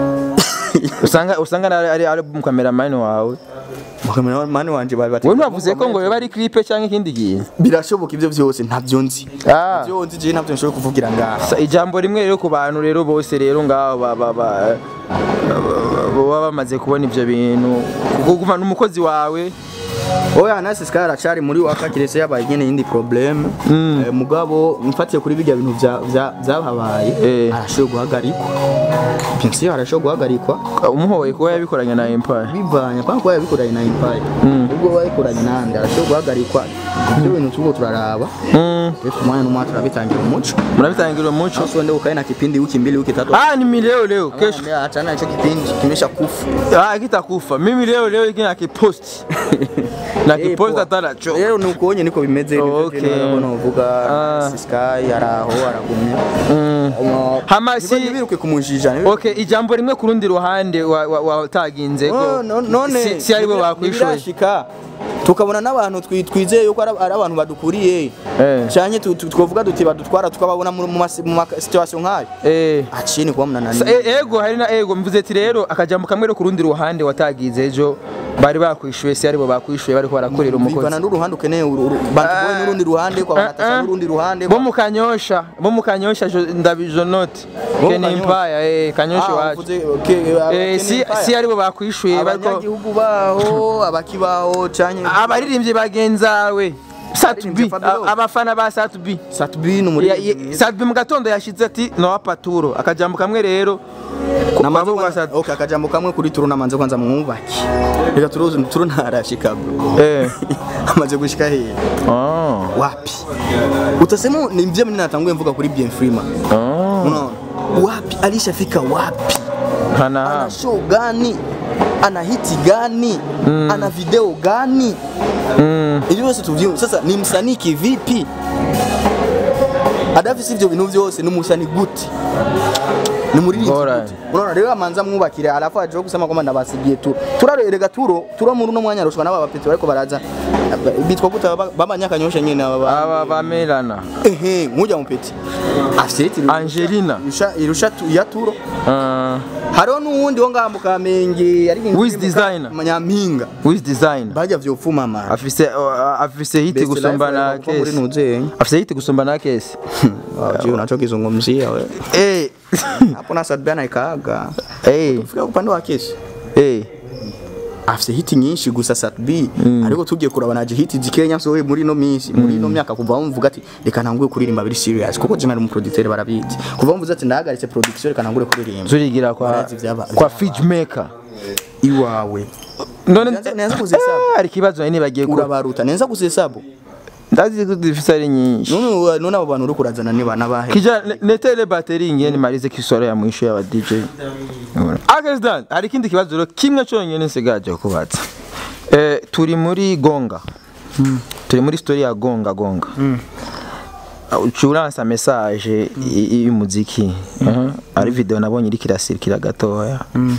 usanga usanga ari ari ari mu cameraman wawe mani wanje bari bati wewe ntavuze ko ngo yoba ari clip cyangwa ikindi kintu birashoboka ivyo vyose ntavyo nzi Ah. ivyo nzi je ntavyo nshobora kuvugira ngaha Sa- ijambo rimwe rero ku bantu rero bose rero ngaho ba- ba- ba- baba bamaze kubona ivyo bintu kuko n'umukozi wawe oya nasi sky aracari muri waka kirese yabaye nyene yindi problem eh, mugabo mfatiye kuri bijya bintu vya- vya- vyahabaye Eh. arashoboye guhagarikwa bien sûr arashoboye guhagarikwa umuhoye kuba yabikoranye na empire bivanye kwa kuba yabikoranye na empire ubwo bayikoranye nande arashoboye guhagarikwa ibyo bintu tuko turaraba Mm, rero umwanya n'umwanya turabitangira umuco murabitangira umuco Sasa uende ukae na kipindi wiki mbili wiki tatu ah ni leo leo kesho Anaambia achana hicho kipindi kimesha kufa ah kitakufa mimi leo leo hiki nakipost na Eh, kipoza poa. ataracho rero ni uko nyine niko bimeze Okay. novuga Ah. sky araho aragumye Um, Hama si- ntibiruke kumujija ntibiruke- okay ijambo rimwe ku rundi ruhande wa- wa- wataginze ko Oh, no- none si- si aribo ntibira- bakwishoye ntibirashika tukabona n'abantu twi- twizeye yuko ari ari abantu badukuriye Eh. cyane twavuga duti badutwara tukababona mu ma mu ma situation nk'ayo eh acini kuba Sa- munanani e- ego hari na ego mvuze ati rero akajambo kamwe rero ku rundi ruhande watagize ejo bari bakwishuye si aribo bakwishuye bariko barakorera bivana umukozi n'uruhande ukeneye uru- uru- bantuboye n'urundi ruhande kwa banatasha n'urundi ruhande bo mu kanyosha bo mu kanyosha jo- ndabijonoti Bo mu keni Kanyosha? empire eh kanyosha Ah, wacu uvuze, okay, eh Kenny si Empire. si aribo bakwishuye bariko abanyagihugu baho abakibaho cyane abaririmbyi bagenzawe Satubi Abaririmbyi Fabio. abafana ba Satubi Satubin Ya- umuririmbyi ya- mwiza. Satubi mu gatondo yashize ati no paturo akajambo kamwe rero ku- Namaze bavuga kwanza- Satubi. okay akajambo kamwe kuri turu namanze kwanza mwubaki reka turuzi turu ntarashika bro eh amaze gushika hehe oh wapi utasema ni mzee mimi natanguye mvuga kuri Bien Freeman oh unaona wapi alishafika wapi hana ana show gani ana hiti gani ana video gani mm. ibyo byose tuvyumva sasa ni msanii kivipi adafise ivyo bintu vyose ni umusanii gute ni muririmbyi Bora. gute unaona rero amanza mwubakire alafu aje kusema kwamba ndabasigiye turo turarerega turo turo muri uno mwanya rushwa n'aba bapeti bariko baraza bitwa gute baba- babanyakanyosha nyene aba ba- aba bamerana ehe nkujya mupeti afite hiti Angelina. irusha irusha tu- ya turo uh, hariho n'uwundi wo ngaha mu kamenge yari Wiz Designer. nyampinga with design bajya vyopfuma man afise uh, afise hiti Best gusumba life na ever kuva muri kesi nuzenye afise hiti gusumba na kesi Wajua unachokizungumzia we. eh Hapo na Sadbana ikaaga. eh Fika upande wa kesi. eh Afise hiti nyinshi gusa Satb ariko tugiye kuraba naje hiti zikenya so we muri no minsi muri no myaka kuva mvuga ati reka ntanguye kuririmba biri serious kuko je nari umuproducteur barabizi kuva mvuze ati ndahagaritse production reka ntangure kuririmba zurigira kwa Barazi vyaba- kwa fridge maker iwawe none Nenza- nenza kuzihesabu. Ah, hari ikibazo nari nibagiye ku urabaruta nenza kuzihesabu ndazi ko dufise ari nyinshi none none abo bantu uri kurazana ni bana bahe kija ne- netere bateri ngene marize kisoro ya mwisho ya DJ Akesdan hari ikindi kibazo rero kimwe cyonyine nsigaje kubaza eh turi muri Gonga turi muri story ya Gonga Gonga ucuransa message y- y- y'umuziki Aha. ari video nabonye iri kirasirikira gatoya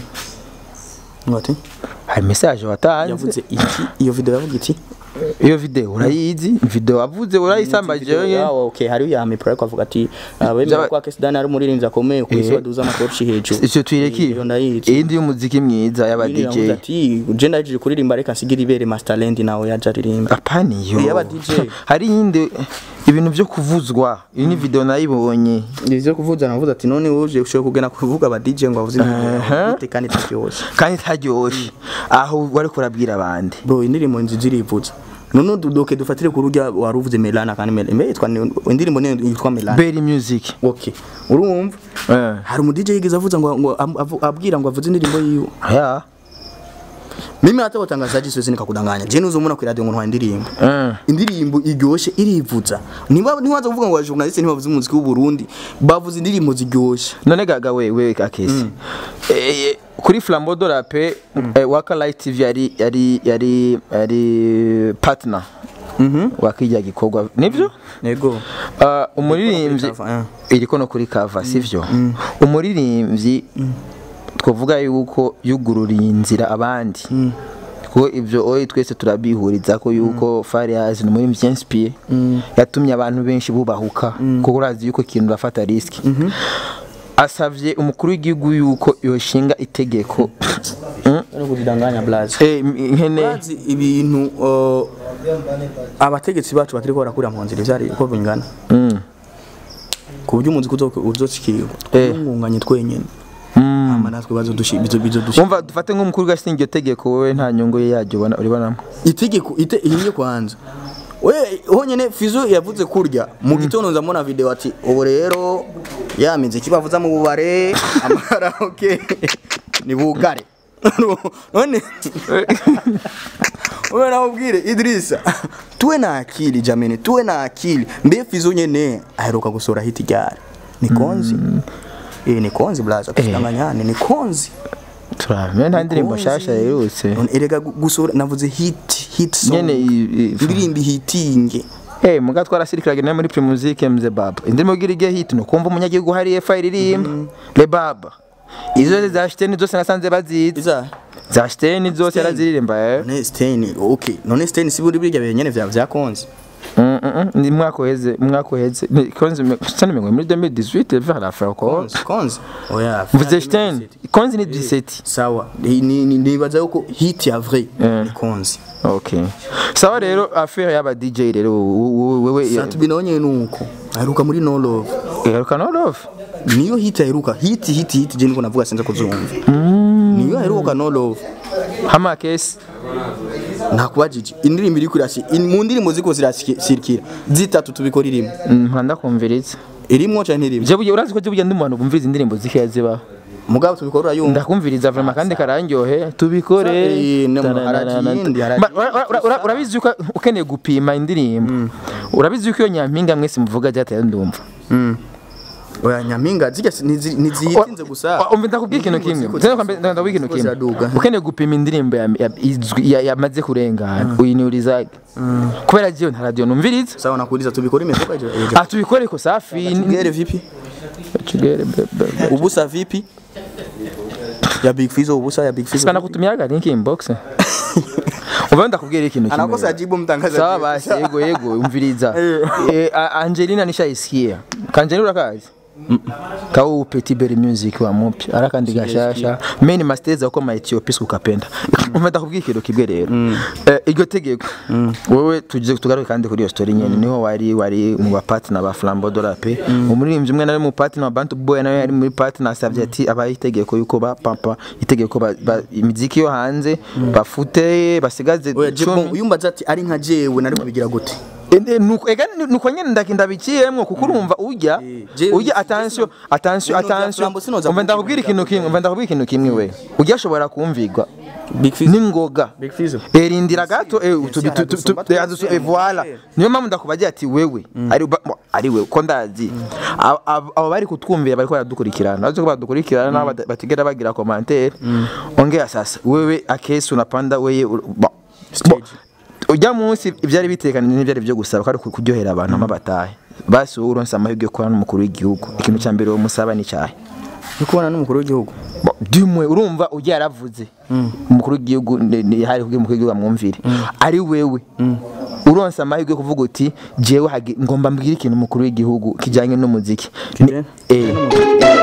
ngati hari message watanze yavuze iki iyo video yavuga iki iyo video urayizi video wavuze urayisambaje yonyine yawo okay hari ya mipro ariko avuga ati abemera Byaba- ko Akesdan ari umuririmbyi akomeye ku isi Eh. baduza amatorchi hejuru icyo tuyireki iyo ndayizi iyindi y'umuziki mwiza y'aba Yindi DJ yavuze ati je ndaje kuririmba reka nsigire ibere Masterland nawe yaje aririmba apani yo Eh, y'aba DJ. hari yindi ibintu byo kuvuzwa iyi ni video nayibonye ivyo kuvuza navuze ati none uje ushobora kugena kuvuga aba DJ ngo avuze Aha. ibintu kandi taryoshe kandi itaryoshe aho wari kurabwira abandi bro indirimbo nziza irivuza none dudoke dufatire ku rujya waruvuze Melana kandi Melana mbe yitwa ni- indirimbo ni yitwa Melana Berry Music okay urumva eh hari umu DJ yigeze avuza ngo ngo am- avu- abwira ngo avuze indirimbo yiwe ya mimi hata watangazaji siwezi nikakudanganya je nuzomuna ku radio ngo ntwa indirimbo eh indirimbo iryoshe irivuza niba niwaza kuvuga ngo abajournaliste ntibavuze umuziki w'u Burundi bavuze indirimbo ziryoshe none gaga we we kakesi eh kuri Flambeau de la Paix eh, Waka Light TV yari yari yari yari partner mhm wakijya gikorwa nivyo nego Uh, umuririmbyi cover, eh. iriko no kuri cover sivyo umuririmbyi twavuga yuko yugururiye inzira abandi kuko ibyo oyi twese turabihuriza ko yuko Farias ni umuririmbyi inspire yatumye abantu benshi bubahuka kuko urazi yuko ikintu urafata risk asavye umukuru w'igihugu yuko yoshinga itegeko Mm. no kudanganya blaze Eh, nkene bazi ibintu uh, abategetsi bacu batiriko barakura mu nzira ivyari uko bingana Mm. ku buryo umuziki uzocikirwa Eh. twunganye twenyene Mm. hama natwe bazodushi bizo bizodushi umva dufate nk'umukuru w'agashinga iryo tegeko wowe nta nyungu ye yaryo ubona uribonamo itegeko ite ihiye kwanza we honyene fizo yavuze kurya mu gitondo nzamona video ati ubu rero ya miziki bavuza mu bubare amaraoke ni bugare none wewe nawubwire Idrisa tuwe na akili jameni tuwe na akili mbe fizo nyene aheruka gusora hiti ryari ni konzi eh ni konzi blaza tusidanganyane ni konzi turamenya nta ndirimbo nshasha yerutse None erega gu- gusohora navuze hit hit song nyene i- i- indirimbo hitinge Eh, muga twarasirikiraga nayo muri Primusic MZ Baba. Indirimbo gira igihe hit no kumva umunyagihugu hari efa iririmba. Le Baba. Izo zose za Shiteni zose nasanze bazizi. iza Za Shiteni zose Stain. yaraziririmba eh. none Stain okay none Stain si buri birya bihe nyene vya vyakonze Mm, mm, mm. Ni mwaka uheze, mwaka uheze. Ni konzi sana mengwe muri 2018 vers la fin quoi. konze konze oya Mvuze Shiteni. Konzi ni 17. sawa Ni- ni- ni- nibaza yuko hit ya vrai Eh. ni konze Okay. Sawa rero affaire y'aba DJ rero wewe satu binonye nuko aheruka muri no love Eruka no love. niyo hit aheruka hit hit hit je niko navuga sinza kuzumva niyo aheruka no love Hama case. nakubajije indirimbo iri kurashi mu ndirimbo ziko zirasirikira zitatu tubikora irimo Mpanda kumviriza. irimo cyane ntirimo Je buye urazi ko je buye ndi umuntu bumviriza indirimbo zikiya zibaho. mugabo tubikora urayumva ndakumviriza vrema kandi karangyohe tubikore Eh, no, harajindi, harajindi. Ma- ura- ura- ura- urabizi yuko ukeneye gupima indirimbo urabizi yuko iyo nyampinga mwese muvuga ryataye ndumva oya nyampinga zijya si- nizi- ntiziyitinze gusa umva ndakubwira ikintu kimwe Ziko- Zeno kwambe- ndakubwira ikintu ziko kimwe ziraduga. ukeneye gupima indirimbo ya- ya- izwi- ya- yamaze kurengana uyiniurizaga kubera jiyo nta radiyo numviriza sawa nakuuliza tubikora imetoka hiyo Ah, tubikore ko safi Tugere vipi Tugere, be- be- be- ubusa vipi ya big fizo ubusa ya big fizo Sipana kutumiaga link inbox uva ndakubwira ikintu kimwe anakosa ajibu mtangazaji sawa basi yego yego umviriza eh, A- Angelina nishaisikia kanjeni urakazi kau petit berry music wa mupi arakandi gashasha meni masteza uko ma Ethiopia ukapenda umenda kubwira ikintu kibwe rero Eh, iryo tegeko wowe tuje tugaruke kandi kuri iyo story nyene niho wari wari mu ba partner ba Flambeau de la Paix umuririmbyi umwe nari mu partner wa Bantu Boy nawe yari muri partner asavye ati abaye itegeko yuko ba papa itegeko ba- ba- imiziki yo hanze bafute basigaze oya jibu cumi. uyumbaza ati ari nka jewe nari kubigira gute Ende, nuko ega nuko nyene ndakinda biciyemwo kuko urumva urya Je- urya attention attention Ibintu vya attention Flambeau sinoza umva ndakubwira ikintu kimwe umva ndakubwira ikintu kimwe we urya ashobora kumvigwa big fizo ningoga big fizo erindira gato eh tu- tu- tu- tu- aradusumba tu- adusu- eh, voilà niyo mpamvu ndakubagira ati wewe ari ba- mo- ari wewe ko ndazi Abo- abo abo bari kutwumvira bariko baradukurikirana bazi ko badukurikirana nabo bata- batigera bagira commentaire ongea sasa wewe akesi unapanda weye ur- bo- bo- ujya munsi ibyari bitekanye n'ibyari byo gusaba ko ari kuryohera abantu amabatahe basi wowe uronse amahirwe yo kubana n'umukuru w'igihugu ikintu cya mbere uwo musaba ni cyahe ni kubona n'umukuru w'igihugu Bo, dimwe urumva ujya yaravuze umukuru w'igihugu ni- ni- hari kubwira umukuru w'igihugu amwumvire ari wewe uronse amahirwe yo kuvuga uti jewe hagi- ngomba mbwire ikintu umukuru w'igihugu kijyanye n'umuziki Ni- Kijyanye? eh